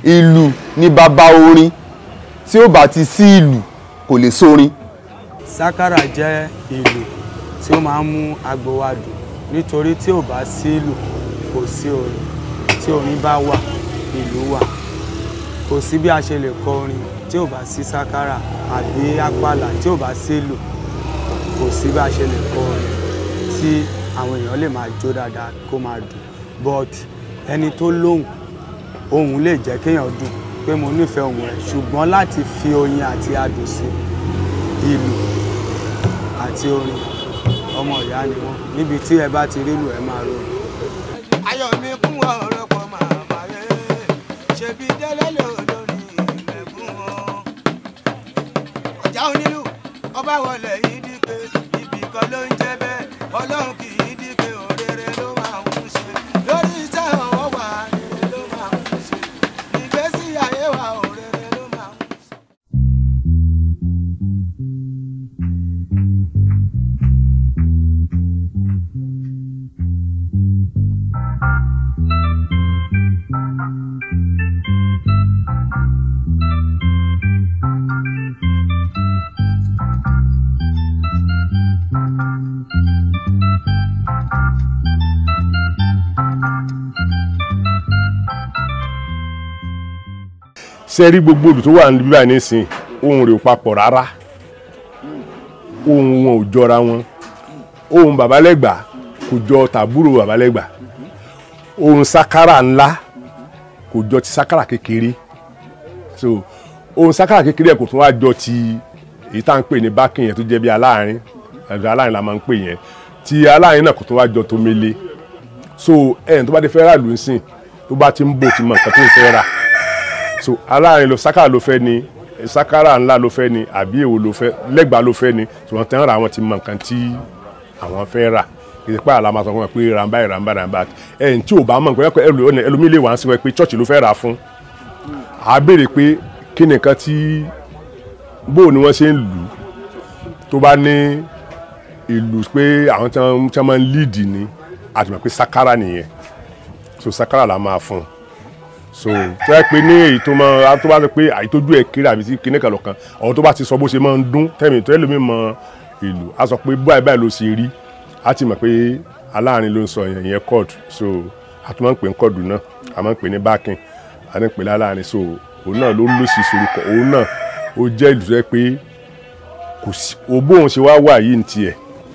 ìlù ní bàbá orin tí ó bá ti sí ìlù kò lè sórin. sákàrà jẹ́ ìlù tí ó máa ń mú agbo wa dùn nítorí tí ò bá sí ìlù kò sí orin tí orin bá wà ìlù wà kò sí bí a ṣe lè kọ orin tí ò bá sí sákàrà àbí àpàlà tí ò bá sí ìlù kò sí bí a ṣe lè kọ orin tí àwọn èèyàn lè máa jó dáadáa kó máa dùn but ẹni tó lóhùn ohùn lè jẹ́ kéèyàn dùn pé mo nífẹ̀ẹ́ ohùn rẹ̀ ṣùgbọ́n láti fi oyin àti adùn sí ìlù àti orin ọmọ ìyá ni wọ́n níbi tí ẹ bá ti rí lù ẹ máa rò. ayọ̀ mi kún ọ̀rọ̀ pọ̀ máa bàyẹ̀ ṣebí délé lòdòrí ilẹ̀ fún wọn. ọ̀já onílù ọba wọlé yìí dípé ibì kan ló ń jẹ́ bẹ́ẹ̀ ọlọ́run kì í dípé òrèrè ló máa ń ṣe lórí iṣẹ́ ọwọ́ wa rere ló máa ń ṣe ìgbésí ayé wa òrèrè ló máa ń ṣe. ṣe rí gbogbo olù tó wà níbí báyìí nísìnyí ohun rẹ̀ ò papọ̀ rárá ohun wọn ò jọra wọn ohun babalẹ́gbà kò jọ tàbúrò babalẹ́gbà ohun sakara ńlá kò jọ ti sakara kékeré so ohun sakara kékeré kò tún wá jọ ti èyí tá à ń pè ní bákìn yẹn tó jẹ́ bí aláàárín ẹ̀dọ̀ aláàárín la máa ń pè yẹn ti aláàárín náà kò tún wá jọ tó mele so ẹ̀yìn tó bá dé fẹ́ rà lù ú sìn tó bá ti ń bò ti mọ nǹkan tó ń fẹ́ rà so aláàárín ló sakara ló fẹ́ ni sakara ńlá ló fẹ́ ni àbí èwo ló fẹ́ lẹ́gbàá ló fẹ́ ni ṣùgbọ́n tẹ́ ń ra àwọn ti mọ nǹkan tí àwọn fẹ́ rà kì í pé àlà máa sọ fún wọn pé ràǹbá ràǹbá ràǹbá ẹ̀yìn tí ò bá mọ̀ nǹkan ẹlòmíì lè wá sí wọn pé chọ́ọ̀chì ló fẹ́ rà fún à á béèrè pé kí ni nǹkan tí bó ni wọ́n ṣe ń lù ú tó bá ní ìlù pé àwọn tí wọ́n máa ń líìdì ni àti mọ̀ pé sakara nìyẹn so sakara la máa fún un so tó yẹ pé ní èyí tó máa tó bá sọ pé àìtójú ẹ̀ kéré àbí sí kíní kan lọ́kàn ọ̀hún tó bá ti sọ bó ṣe máa ń dún tẹ̀mí tó ẹlòmíì mọ ìlú a sọ pé báyìí báyìí ló ṣe rí a ti mọ̀ pé aláàárín ló ń sọ yẹn yẹn chord so a tún máa ń pè ní chord náà a máa ń pè ní backing a ní pè ní aláàárín so òun náà ló ń lò sí sorúkọ òun náà ó jẹ́ ìlú tó yẹ pé kò sí o bóun ṣe wá wà yìí ní tiẹ̀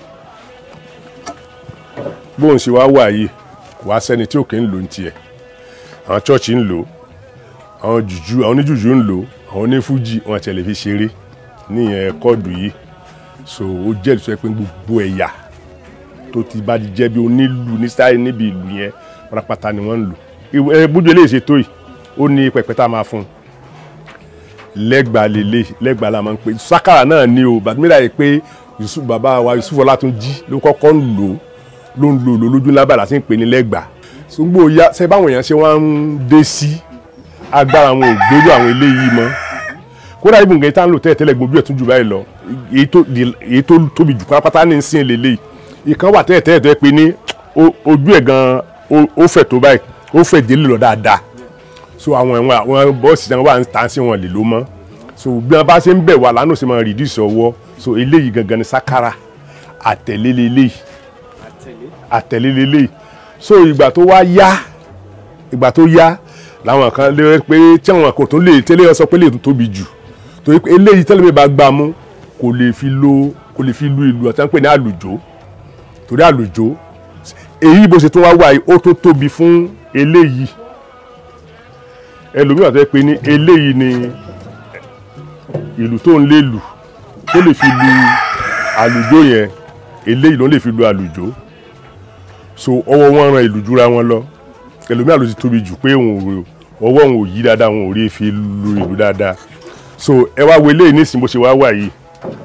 bóun ṣe wá wà yìí kò wá sẹ́ni tí òkè ń lò ní tiẹ̀ àwọn chọ́ọ̀chì ń lò àwọn jùjú àwọn oníjùjú ń lò àwọn onífújì wọn àti ẹ̀ lè fi ṣeré níyẹn kọ́ọ̀dù yìí so ó jẹ́ ìṣọ́ pé gbogbo ẹ̀yà tó ti bá di jẹ́ bí onílù ní sáyé níbi ìlú yẹn pátápátá ni wọ́n ń lò ẹ bójú eléyìí ṣe tó yìí ó ní pẹpẹ tá a máa fún un lẹ́gbàá lélẹ̀ lẹ́gbàá la máa ń pè sákàrà náà ni o bàtúmílà yìí pé Yusuf bàbá wa Yusuf Ọlátúnjí ló kọ́kọ́ ń lò ló ń lò lò lójú lábàlá sí ń pè ní lẹ́gbàá sùgbọ́n ya ṣe báwọn èèyàn ṣe wá ń dé sí agbára wọn ò gbójú àwọn eléyìí mọ́ kódà ibùn gẹ̀ẹ́ta ń lò tẹ́lẹ̀ tẹ́lẹ̀ gbójú ẹ̀ tún jù báyìí lọ èyí tó tóbi jù pátápátá ní ìsìn lélẹ̀ ìkan wà tẹ́lẹ̀ tẹ́lẹ̀ tó yẹ pé ní ojú ẹ̀ gan ó fẹ̀ tó báyìí ó fẹ̀ délé lọ dáadáa so àwọn ẹ̀wọ̀n àwọn bọ́ọ̀sì náà wà ń tàn sí wọn lè ló mọ́ so bí wọn bá ṣe ń bẹ̀ wà lánàá sì máa reduce ọwọ́ so eléyìí gangan ni sakara àtẹ̀lé lélẹ́yìí àtẹ̀lé lélẹ́yìí so ìgbà tó wá yá ìgbà tó yá làwọn kan lè pé tí àwọn kò tún lè tẹ́lẹ̀ sọ pé lè tún tóbi jù torí pé eléyìí tẹ́lẹ̀ mi bá gbà mú kò lè fi lo kò lè fi lu ìlú àti pé ní àlùjó torí àlùjó èyí bó ṣe tún wá wà yìí ó tó tóbi fún eléyìí ẹlòmíràn tó yẹ pé ní eléyìí ni ìlú tó ń lè lù tó lè fi lu àlùjó yẹn eléyìí ló lè fi lu àlùjó so ọwọ́ wọn ran ìlú jura wọn lọ ẹlòmíràn ló ti tóbi jù pé òun ò ọwọ́ òun ò yí dáadáa òun ò rí fi lu ìlú dáadáa so ẹ wá wo eléyìí nísìnyí bó ṣe wá wà yìí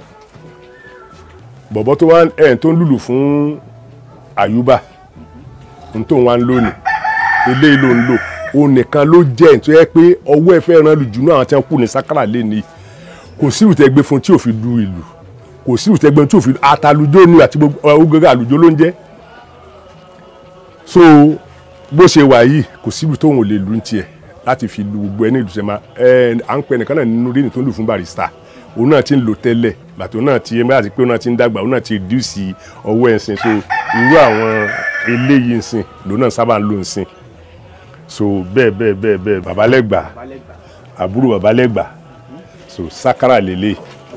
bọ̀bọ̀ tó wá ẹ̀ tó ń lùlù fún àyùbá n tó ń wá ń lónìí eléyìí ló ń lò òun nìkan ló jẹ́ ẹ̀ tó yẹ pé ọwọ́ ẹ fẹ́ ran lù jù náà àwọn tí wọ́n kù ní sákàrà lé ní kò sí ìrùtẹ́gbẹ́ fún tí ò fi lu ìlú kò sí ìrùtẹ́gbẹ́ tí ò fi àtàlùjó ni àti gbogbo ọgọ́gọ́ àlùjó ló ń jẹ́ so bó ṣe wà yìí kò síbi tóun ò lè lu ní tiẹ̀ láti fi lu gbogbo ẹni ìlú sẹ́mà ẹ à ń pẹ́ nìkan náà nínú rí ni tó ń lù fún barista òun náà ti ń lò tẹ́lẹ̀ bàtò náà ti ẹ bá ti pé òun náà ti ń dàgbà òun náà ti reduce ọwọ́ ẹ̀ sìn so irú àwọn eléyìí ń sìn lòun náà sábà ń lò ń sìn so bẹ́ẹ̀ bẹ́ẹ̀ bẹ́ẹ̀ bẹ́ẹ̀ babalẹ́gbà àbúrò babalẹ́gbà so sakara lélẹ̀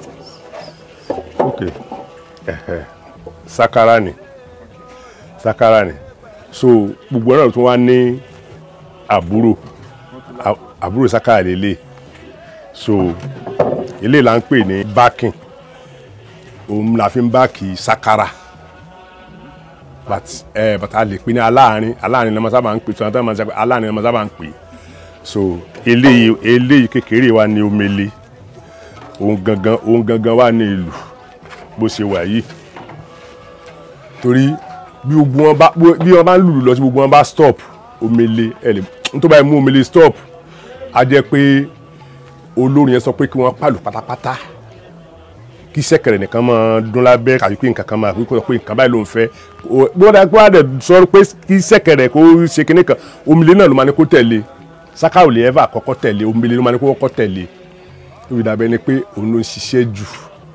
ok ẹ̀hẹ̀ sakara ni sakara ni so gbogbo náà tún wá ní àbúrò à- àbúrò sakara lélẹ̀ so eléyìí là ń pè ní bákìn òun la fi ń báàkì sakara but ẹ but a lè pè ní aláàárín aláàárín ni wọ́n sábà ń pè tí wọ́n sábà ń sọ pé aláàárín ni wọ́n sábà ń pè so eléyìí eléyìí kékeré wa ní omele òun gangan òun gangan wà ní ìlú bó ṣe wà yìí torí bí gbogbo wọn bá bí wọn bá ń lùlù lọ sí gbogbo wọn bá stop omele ẹ lè nítorí báyìí mú omele stop á jẹ́ pé olórin yẹn sọ pé kí wọ́n pàlù pátápátá kí sẹ́kẹ̀rẹ̀ nìkan máa dún lábẹ́ kàbí pé nǹkan kan máa pé kó sọ pé nǹkan báyìí ló ń fẹ́ O- bí wọ́n dá pé wọ́n á dẹ̀ sọ pé kí sẹ́kẹ̀rẹ̀ kó ṣe kinní kan omele náà ló máa ní kó tẹ̀lé saka ò lè ẹ́fà kọ́kọ́ tẹ̀lé omele ló máa ní kó kọ́kọ́ tẹ̀lé lórí dàbẹ́ ni pé òun ló ń ṣiṣẹ́ jù.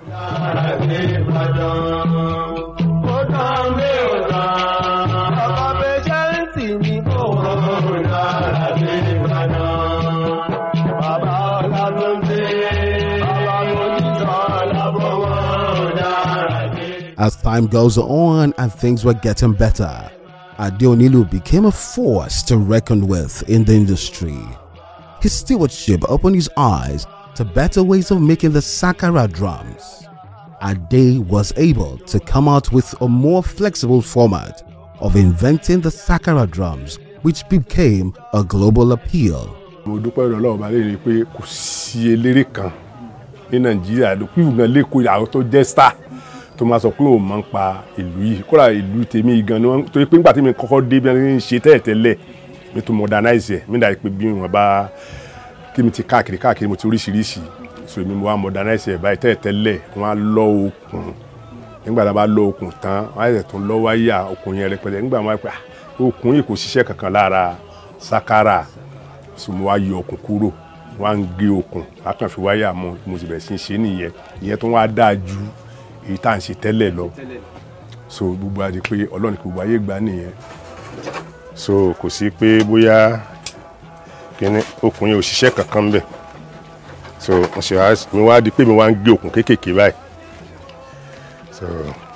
As time goes on and things were getting better, Adeonilu became a force to reckon with in the industry. His stewardship opened his eyes to better ways of making the Sakara drums. Ade was able to come out with a more flexible format of inventing the Sakara drums, which became a global appeal. mo dúpẹ́ lọ́wọ́ Ọlọ́run bá lè rí i pé kò sí eléré kan ní nàìjíríà ló kí ìgbọ̀n lẹ́kọ̀ọ́ àwọn tó jẹ́ star tó máa sọ pé òun máa ń pa ìlú yìí kódà ìlú tèmi gan ni wọ́n torí pé nígbà tí mi kọ́kọ́ dé bí wọ́n ń ṣe tẹ́lẹ̀tẹ́lẹ̀ mi tó modernize ẹ̀ mi dà pé bí wọ́n bá kí mi ti káàkiri káàkiri mo ti oríṣiríṣi so mi mo wá modernize ẹ̀ báyìí tẹ́lẹ̀tẹ́lẹ̀ wọ́n á lọ okùn nígbà tá a bá lọ okùn tán wọ́n á yẹ tó lọ wáyà okùn yẹn rẹpẹtẹ nígbà wọn á pẹ́ okùn yìí kò ṣiṣẹ́ kankan lára sakara so mo wá yọ okùn kúrò wá ń gé okùn wá kàn fi wáyà mọ mo sì bẹ̀rẹ̀ sí í ṣe nìyẹn ìyẹn tó wá dáa ju èyí tá à ń ṣe tẹ́lẹ̀ lọ so gbogbo àti pé ọlọ́run kò gbogbo ayé gbà nìyẹn so kò sí pé bóyá kíní okùn yẹn ò ṣiṣẹ́ kankan bẹ̀ so mo ṣe wá mi wá di pé mi wá ń gé okùn kéékèèké báyìí so.